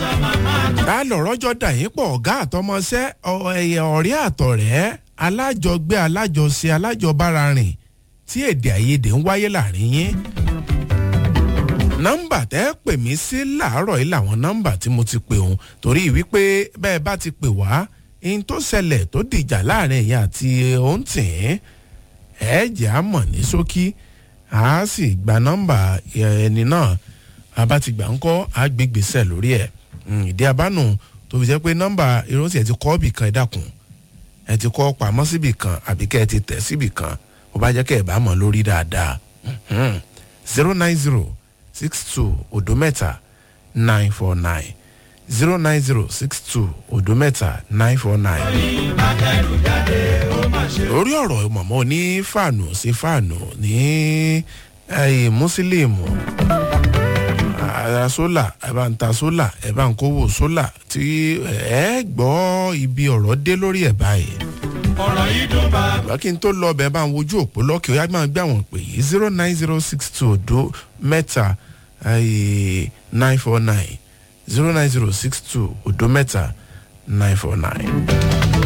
ta lọ̀rọ̀ jọ dà yín pọ̀ ọ̀gá àtọmọṣẹ́ ẹ̀yẹ ọ̀rẹ́ àtọ̀rẹ́ alájọgbé alájọṣe alájọbárarìn tí èdè àìyedè ń wáyé láàrin yín. nọ́mbà tẹ́ pè mí sí làárọ̀ yìí làwọn nọ́mbà tí mo ti pè òun torí wípé bẹ́ẹ̀ bá ti pè wá ihun tó ṣẹlẹ̀ tó dìjà láàrin ẹ̀yìn àti òǹtì ẹ̀ jẹ́ àmọ̀ ní ṣókí a sì gba nọ́mbà ẹni náà a bá ti gbà ń kọ́ àgbègbèsè lórí ẹ̀ ìdí abánu tó fi jẹ́ pé nọ́mbà irúnsì ẹ̀ ti kọ́ bì kan ẹ̀ dàkún ẹ̀ ti kọ́ pamọ́ síbì kan àbí kẹ́ ẹ̀ ti tẹ̀ síbì kan ó bá jẹ́ kẹ́ ẹ̀ bá mọ̀ lórí dáadáa zero nine zero six two odo mẹ́ta nine four nine zero nine zero six two odo mẹ́ta nine four nine. lórí ọ̀rọ̀ mọ̀mọ́ ní fàánù sí fàánù ní mùsílíìmù ara sólà ẹ bá ń ta sólà ẹ bá ń kówó sólà tí ẹ gbọ́ ibi ọ̀rọ̀ dé lórí ẹ̀ báyìí. ọ̀rọ̀ yìí dùn bá. ìgbà kí n tó lọ bẹ́ẹ̀ bá ń wojú òpó lọ́kì ó yá máa gbé àwọn pè yìí zero nine zero six two odo mẹ́ta nine four nine zero nine zero six two odo mẹ́ta nine four nine.